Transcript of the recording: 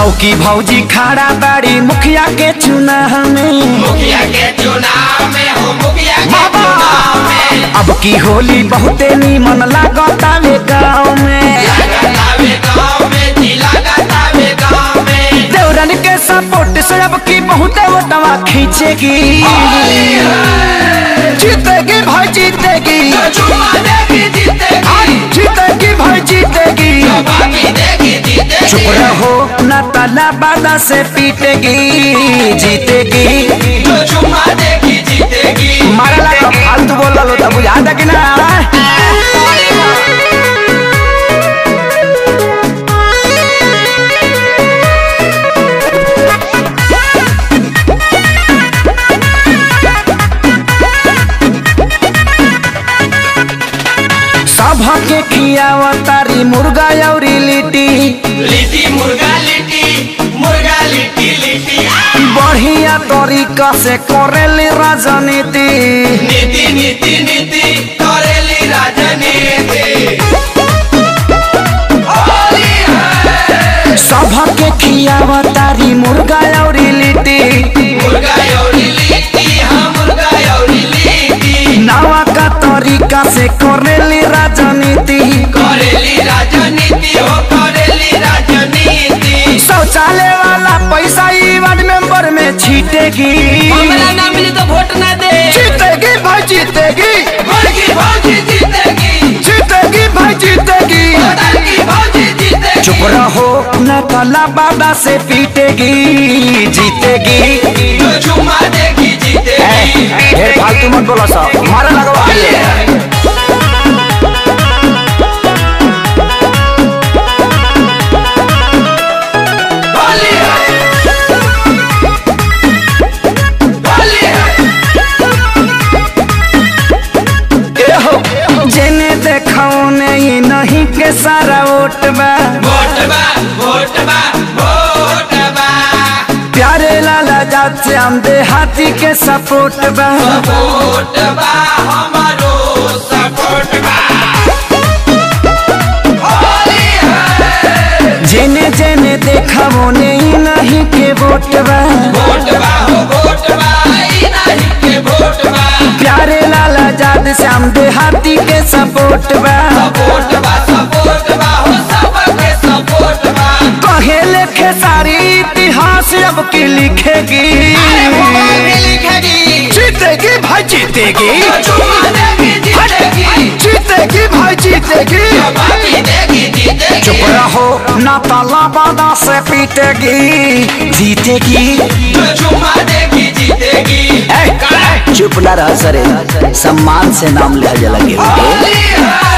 लौकी भौजी खड़ा बाड़ी मुखिया के चुनाव में मुखिया के चुनाव में हो मुखिया के चुनाव में अब की होली बहुते नीमन लागतावे गाँव में लगातावे गाँव में जी लगातावे गाँव में देवरन के सपोर्ट से अब की बहुते वोटवा खींचेगी जीतेगी भाई जीतेगी तो चुमा देगी जीतेगी जीतेगी भाई जीतेगी बाकी देगी जीतेगी चुप रहो न तला बादा से पीटेगी जीतेगी तो चुमा देगी जीतेगी मारला तो फालतू बोल लो तब याद है कि ना सब के खियावा तारी मुर्गा और लिट्टी लिट्टी मुर्गा लिट्टी मुर्गा लिट्टी लिट्टी आ! बढ़िया तरीका से करेली राजनीति नीति नीति नीति करेली राजनीति होली है सब के खियावा तारी मुर्गा और लिट्टी मुर्गा यौरी लिट्टी हाँ मुर्गा यौरी लिट्टी नवा का तरीका से करेली राजनीति करेली राजनीति हो करेली राजनीति शौचालय वाला पैसा ई वार्ड मेंबर में छीटेगी हमरा ना मिली तो वोट ना दे जीतेगी भाई जीतेगी बड़की भौजी जीतेगी जीतेगी भाई जीतेगी बड़की भौजी जीतेगी चुप रहो न कला बाबा से पीटेगी जीतेगी तो चुमा देगी जीतेगी ढेर फालतू मत बोलो सब मारे लगवा होली है होली है होली है जेने देखो नहीं नहीं के सारा वोट बा वोट बा वोट बा वोट बा प्यारे लाला जात से हम देहाती के सपोर्ट बा वोट बा हमारो सपोर्ट बा होली है जेने जेने देखा वो नहीं नहीं के वोट बा वोट बा हो वोट बा ई नहीं के वोट बा प्यारे लाला जात से हम देहाती के सपोर्ट बा सपोर्ट बा सपोर्ट बा हो सबके सपोर्ट बा कहे लेखे सारी इतिहास अब की लिखेगी अरे मोबाइल भी लिखेगी जीतेगी भाई जीतेगी तो चुमा देगी जीतेगी जीतेगी भाई जीतेगी तो बाकी देगी जीतेगी चुप रहो ना ताला बादा से पीटेगी जीतेगी तो चुमा देगी जीतेगी चुप ना रह सरे सम्मान से नाम लिया जा लगे होली है